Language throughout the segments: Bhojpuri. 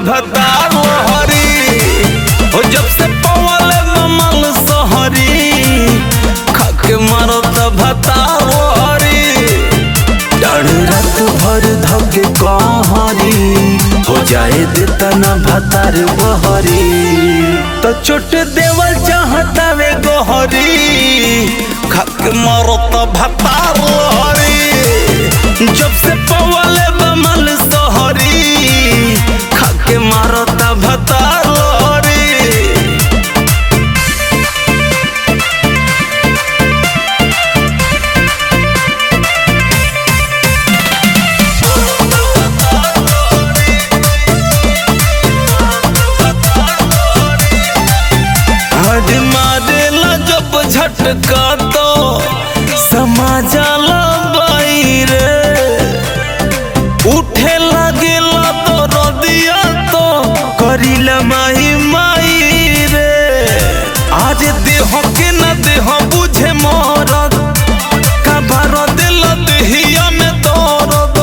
भतार हरी हो जब से पवल ममल सहरी खाके मारो त भतार हरी डाढ़ रात भर धके कहरी हो जाए देता ना भतार बहरी तो चोट देवल चाहता वे गोहरी खाके मारो त भतार हरी जब से पवल बमल सहरी खाके मारो त भतार हरी हड मारेला जब झटका तो समाजाला बाईरे उठे लागेला तो रदिया तो करिला माही माई रे आज देह के न देह बुझे मरद का भर दिल देहिया में दर्द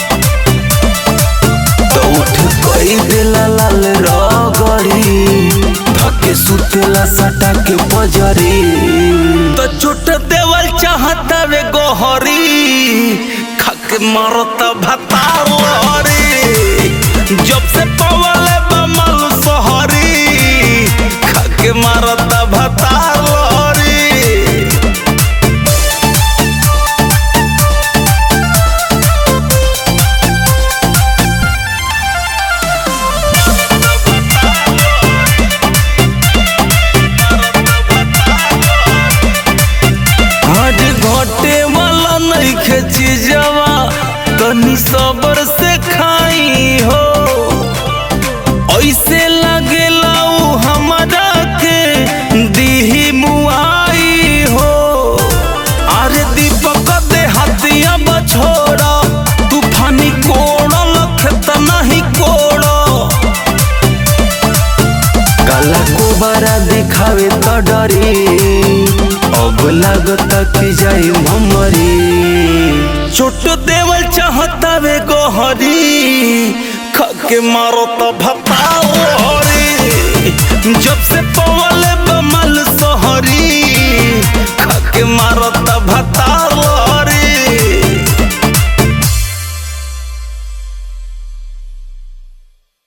तो उठ कोई दिला लाल रगड़ी धके सुतेला सटा के पजरी तो छोट देवल चाहता वे गोहरी खाके मारता भतार हरी जब से पवल बमल सहरी खाके मारता भतार हरी आज घटे वाला नहीं खेची जावा तनी सबर से खाई हो ऐसे लगेला उ हमरा के दीही मुआई हो अरे दीपक दे हथिया बछोड़ा तूफानी कोड़ल खेत नहीं कोड़ा काला कोबारा दिखावे तो डरी अब लागता कि जाई ममरी छोट देवल चाहता वे गोहरी खाके मारो तो भताओ हरी जब से पवल बमल सोहरी खाके मारो तो भताओ